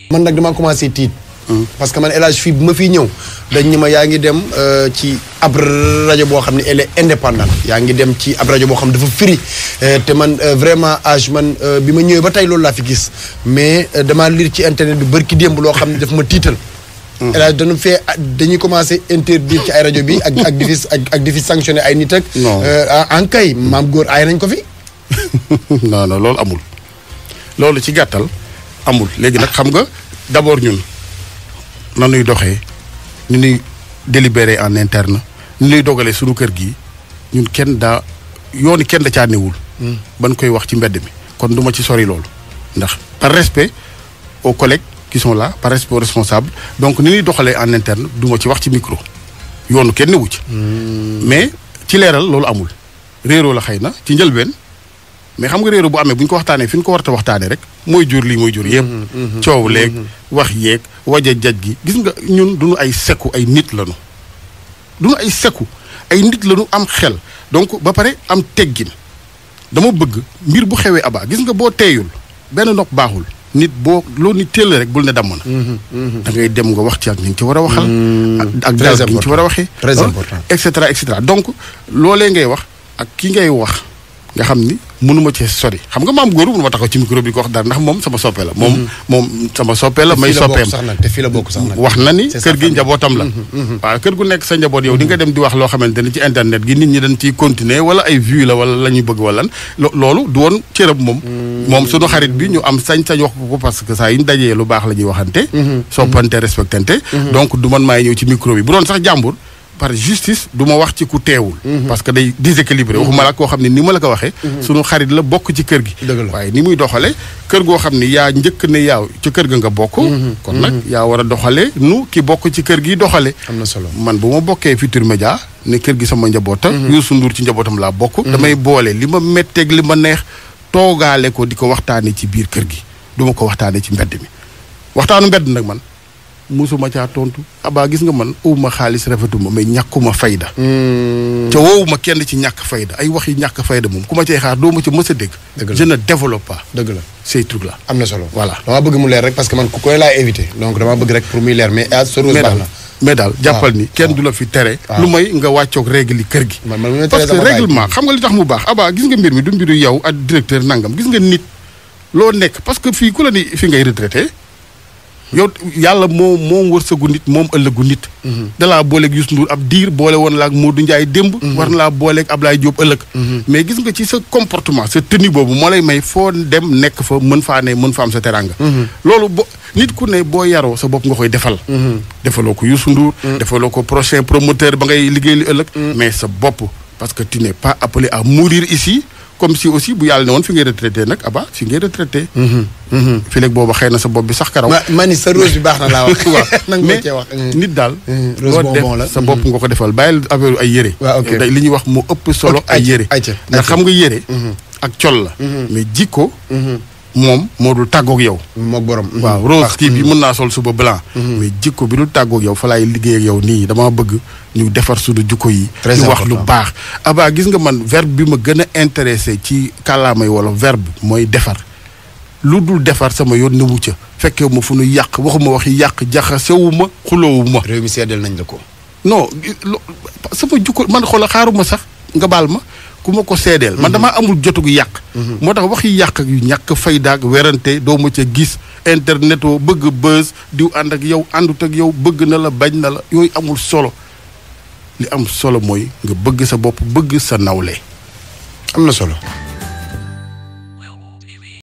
man nag dama commencé tiit. parce que man El Hadj fii bu ma fiy ñëw dañ ñi ma yaa ngi dem euh, ci ab rajo boo xam ne elle est indépendante yaa ngi dem ci ab rajo boo xam ne dafa firi euh, te man euh, vraiment âge man euh, bi ma ñëwee ba tey loolu laa fi gis mais euh, damaa lire ci internet bi bërki démb loo xam ne daf ma tiital. El Hadj dañu fee dañuy commencé interdire ci ay rajo bi ak ak di fi ak ak di fi sanctionné ay nit ak. Non. euh, en kay maam góor aay nañ ko fi. non non loolu amul loolu ci gàttal amul léegi nag xam nga d'abord ñun na nuy doxee ni nuy délibéré en interne ni nuy dogalee suñu kër gi ñun kenn daa yooni kenn da caa newul ban koy wax ci mbedd mi kon du ma ci sori loolu ndax par respect aux collègues qui sont là par respect aux responsables donc ni ñuy doxalee en interne du ma ci wax ci micro yoonu kenn newu ci mais ci leeral loolu amul réeroo la xëy na ci njëlbeen mais xam nga réeroo bu amee bu ñu ko waxtaanee fi ñu ko war a waxtaanee rek mooy jur lii mooy jur yëpp. coow leeg wax yeeg waja jaj gi gis nga ñun duñu ay sekku ay nit lañu. duñu ay sekku ay nit lañu am xel donc ba pare am teggin dama bëgg mbir bu xewee abaa gis nga boo teeyul benn nopp baaxul nit boo loo nit teel rek bul ne damm na. da ngay dem nga wax ci ak ni nga ci war a waxal. ak ak Très dal gi nga ci war a waxee. Très ah, important. et cetera et cetera donc loolee ngay wax ak ki ngay wax nga xam ni mënuma cee sori xam nga maam góoru mënuma taxaw ci micro bi ko wax dara ndax moom sama soppe la. moom moom sama soppe la may fii la bokk soppeem. sax nag te fii la bokk sax nag. wax na ni C'est sa kër gi famille. njabootam la. waaw kër gu nekk sa njaboot yow di nga dem di wax loo xamante ni ci internet gi nit ñi dañ ciy continuer wala ay vues la wala la ñuy bëgg wala lan lo loolu du woon cërëb moom. moom sunu xarit bi ñu am sañ-sañ wax ko ko parce que saa yu ñu dajee lu baax la ñuy waxante. soppante respectante. donc du man maay ñëw ci micro bi bu doon sax jàmbur. par justice du ma wax ci ku teewul. parce que day déséquilibré waxuma la koo xam ne ni ma la ko waxee. sunu xarit la bokk ci kër gi. Dëgg la. waaye ni muy doxale kër goo xam ni yaa njëkk ne yaaw ci kër ga nga bokk. kon nag yaa war a doxale nu ki bokk ci kër gi doxale am na solo. man bu ma bokkee Futurs Médias ne kër gi sama njaboota. Youssou Ndour ci njabootam laa bokk. damay boole li ma metteeg li ma neex toogaale ko di ko waxtaanee ci biir kër gi du ma ko waxtaanee ci mbedd mi waxtaanu mbedd nag man musuma caa tontu abaa gis nga man uwuma xaalis rafetuma mais ñàkkuma fayda. ca woowuma kenn ci ñàkk fayda ay wax yi ñàkk fayda moom ku ma cay xaar doo ma ca mës a dégg. Dëgg la. je ne développe pas dëgg la. ces trucs là. am na solo. Voilà. dama bëgg mu leer rek parce que man ku koy laa éviter donc dama bëgg rek pour muy leer mais ah sa rose mais baax daal na. mais daal jàppal waaw, ni kenn du la fi tere. waaw. lu may nga wàccoog règle yi kër gi. man man mi ma parce teree que sama baay. règlement xam nga li tax mu baax abaa gis nga mbir mi du mbiru yow ak directeur nangam gis nga nit loo nekk parce que fii ku la ni fi ngay retraité yow yàlla moo moom wërsëgu nit moom ëllëgu nit. dalaa booleeg Youssou Ndour ab diir boole woon la ak Modou Ndiaye démb. war na laa booleeg Ablaye Diop ëllëg. mais gis nga ci sa comportement sa tenue boobu moo lay may foo dem nekk fa mën faa ne mën fa am sa teranga. loolu bo nit ku ne boo yaroo sa bopp nga koy defal. defaloo ko Youssou Ndour. defaloo ko prochain promoteur ba ngay liggéey li ëllëg. mais sa bopp parce que tu n'es pas appelé à mourir ici comme si aussi bu yàlla ne woon fi ngay retraité nag aba fi ngay retraité. fi léegi booba xëy na sa bopp bi sax karaw. ma ma ni sa rose bi baax na laa wax. waaw nang ma mais cee wax. nit daal. rose loo bonbon def la. sa bopp nga ko defal bàyyil affaire ay yére. waaw, ok. day li ñuy wax mu ëpp solo Ok, ay ayca, yére. ayca, ndax ayca. xam nga yére. ak col la. mais jikko. moom moo dul tàggoog yow. moog borom. waaw rose kii bi mën naa sol suba blanc. mais jikko bi dul tàggoog yow fa laay liggéey ak yow nii dama bëgg ñu defar suñu jikko yi. Très ñu wax lu important. baax. abaa gis nga man verbe bi ma gën a intéressé ci kàllaamay wala verbe mooy defar. lu dul defar sama yoon newu ca fekkee ma fu nu yàq waxuma waxi yàq jaxasewuma xuloowuma réew mi seddal nañ la ko. non lo- sama jukko man xoola xaaruma sax nga baal ma ku ma ko seedeel man damaa amul jotugu yàq moo tax wax yi yàq ak yu ñàkk faydaak werante doo ma ca gis internet oo bëgg bës diw ànd ak yow àndut ak yow bëgg na la bañ na la yooyu amul solo li am solo mooy nga bëgg sa bopp bëgg sa nawle am na solo.